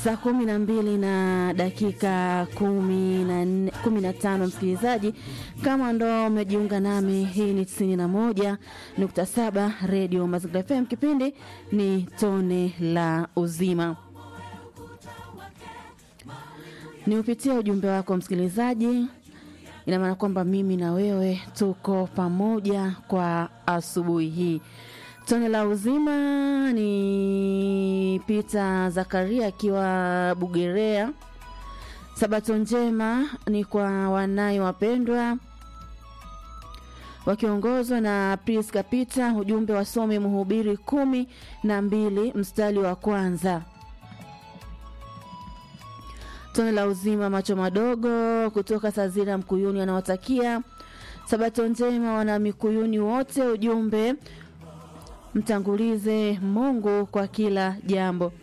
Saa kumi na mbili na dakika kumi na nne- kumi na tano msikilizaji, kama ndo umejiunga nami, hii ni tisini na moja nukta saba redio Mazingira FM. Kipindi ni tone la uzima. Ni upitia ujumbe wako msikilizaji, ina maana kwamba mimi na wewe tuko pamoja kwa asubuhi hii. Tone la uzima ni Peter Zakaria akiwa Bugerea. Sabato njema ni kwa wanaye wapendwa wakiongozwa na Priska Peter. Ujumbe wasome Mhubiri kumi na mbili mstari wa kwanza. Tone la uzima macho madogo kutoka Sazira Mkuyuni anawatakia sabato njema wana Mikuyuni wote. Ujumbe mtangulize Mungu kwa kila jambo.